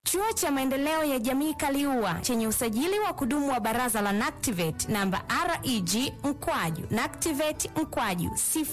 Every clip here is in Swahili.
Chuo cha Maendeleo ya Jamii Kaliua chenye usajili wa kudumu wa Baraza la NACTIVATE namba REG mkwaju NACTIVATE mkwaju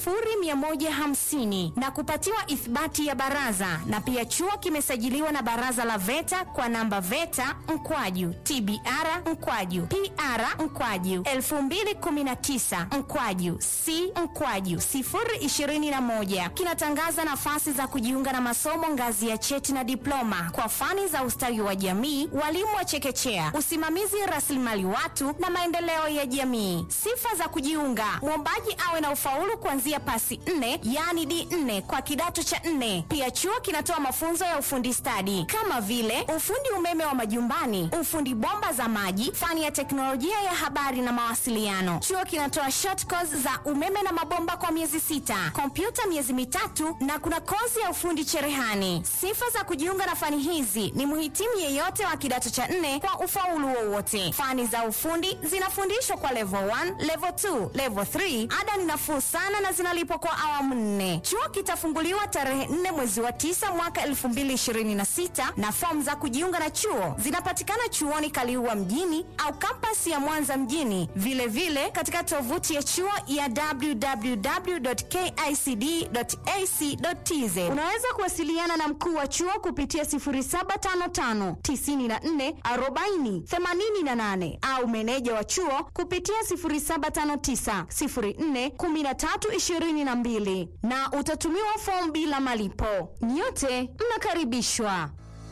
0150 na kupatiwa ithibati ya baraza, na pia chuo kimesajiliwa na Baraza la VETA kwa namba VETA mkwaju TBR mkwaju PR mkwaju 2019 mkwaju C mkwaju 021 kinatangaza nafasi za kujiunga na masomo ngazi ya cheti na diploma kwa fani za ustawi wa jamii, walimu wa chekechea, usimamizi rasilimali watu na maendeleo ya jamii. Sifa za kujiunga: mwombaji awe na ufaulu kuanzia pasi nne, yaani D4 kwa kidato cha nne. Pia chuo kinatoa mafunzo ya ufundi stadi kama vile ufundi umeme wa majumbani, ufundi bomba za maji, fani ya teknolojia ya habari na mawasiliano. Chuo kinatoa short course za umeme na mabomba kwa miezi sita, kompyuta miezi mitatu na kuna kozi ya ufundi cherehani. Sifa za kujiunga na fani hizi ni mhitimu yeyote wa kidato cha nne kwa ufaulu wowote. Fani za ufundi zinafundishwa kwa level 1, level 2, level 3. Ada ni nafuu sana na zinalipwa kwa awamu nne. Chuo kitafunguliwa tarehe 4 mwezi wa 9 mwaka 2026 na fomu za kujiunga na chuo zinapatikana chuoni Kaliua mjini au kampasi ya Mwanza mjini, vilevile vile katika tovuti ya chuo ya www.kicd.ac.tz. Unaweza kuwasiliana na mkuu wa chuo kupitia 0755 94 40 88 au meneja wa chuo kupitia 0759 04 13 22 na utatumiwa fomu bila malipo. Nyote mnakaribishwa.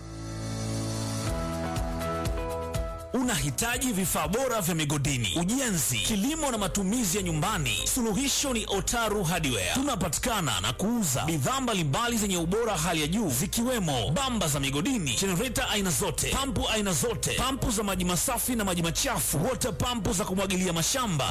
Unahitaji vifaa bora vya migodini, ujenzi, kilimo na matumizi ya nyumbani? Suluhisho ni Otaru Hardware. Tunapatikana na kuuza bidhaa mbalimbali zenye ubora hali ya juu zikiwemo bamba za migodini, jenereta aina zote, pampu aina zote, pampu za maji masafi na maji machafu, water pampu za kumwagilia mashamba